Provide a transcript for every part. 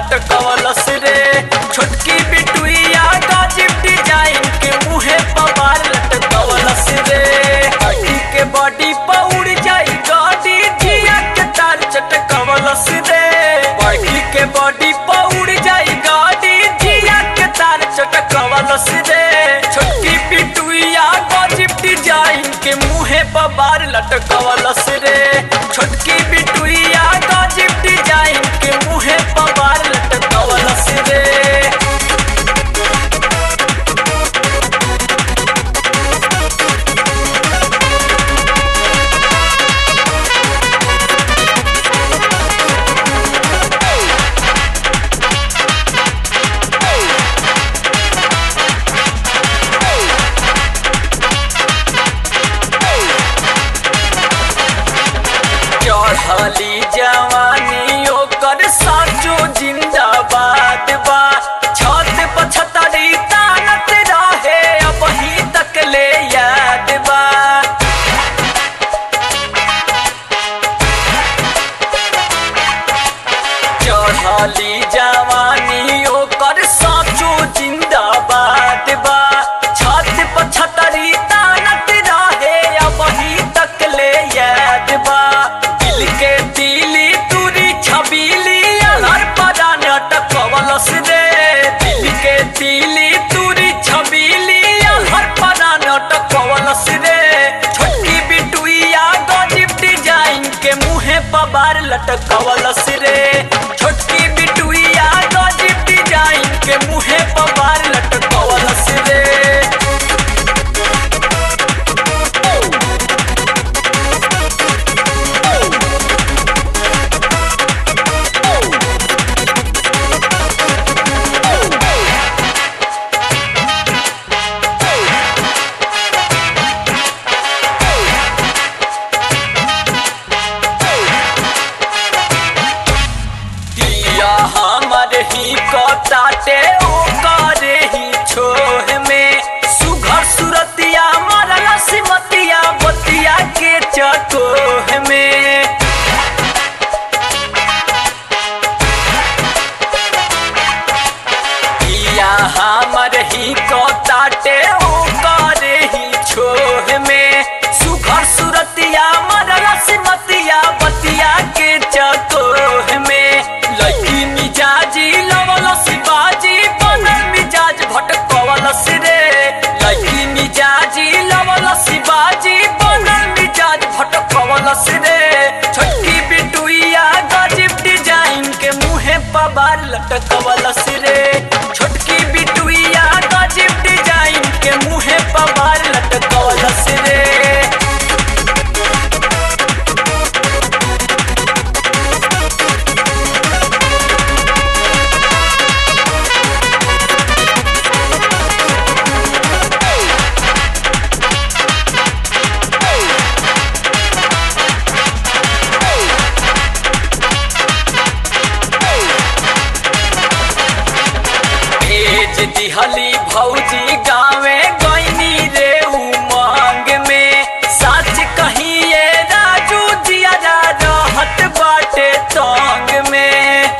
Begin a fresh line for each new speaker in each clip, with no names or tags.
लटकवलस रे छोटकी बिटुइया गाजिब डिजाइन के मुहे पवार लटकवलस रे अड़ी के बॉडी पौड़ जाई गाड़ी जिया के तार चटकवलस रे बॉडी के बॉडी पौड़ जाई गाड़ी जिया के तार चटकवलस रे छोटकी बिटुइया गाजिब डिजाइन के मुहे पवार लटकवलस रे छोटकी बिटुइया गाजिब डिजाइन के मुहे पवार लटकवलस रे चढ़ली जवानी ओकर साचो जिंदाबाद बा छत पछतरी तानत रहे अब ही तक ले याद बा चढ़ली जवानी ओकर साचो जिंदाबाद बा छत पछतरी तानत रहे अब ही तक ले याद बा दिल के दिली तुरी छबीली हर परा नटकवलस रे दिल के दिली तुरी छबीली हर परा नटकवलस रे छोटकी बिटुइया गजिब डिजाइन के मुहे पबार लटकवलस रे छोटकी बिटुइया गजिब डिजाइन के मुहे पबार लटकवलस रे दिया हमर ही कटाटे ओकर ही छोह में सुघर सुरतिया मरला सिमतिया बतिया के चकोह में दिया हमर ही कटाटे ओकर ही छोह में सुघर सुरतिया मरला सिमतिया बतिया के चकोह में लड़की मिजाजी लवलस बाजी बनल मिजाज भटकवलस रे लड़की मिजाजी लवलस बाजी बनल मिजाज भटकवलस रे छोटकी बिटुइया गजिब डिजाइन के मुहे पबार लटकवलस रे छोटकी बिटुइया गजिब डिजाइन के मुहे पबार लटकवलस रे भेज दिहली भौजी गावे गईनी रे उमंग में सच कहिए राजू जिया रहत बाटे तंग में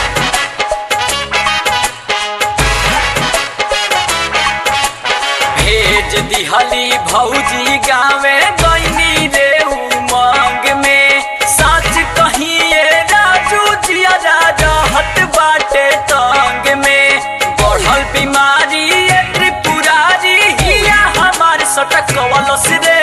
भेज दिहली भौजी गावे गईनी रे उमंग में सच कहिए राजू जिया रहत बाटे तंग में बढ़ल बीमारी ए त्रिपुरारी हिया हमार सटकवलस रे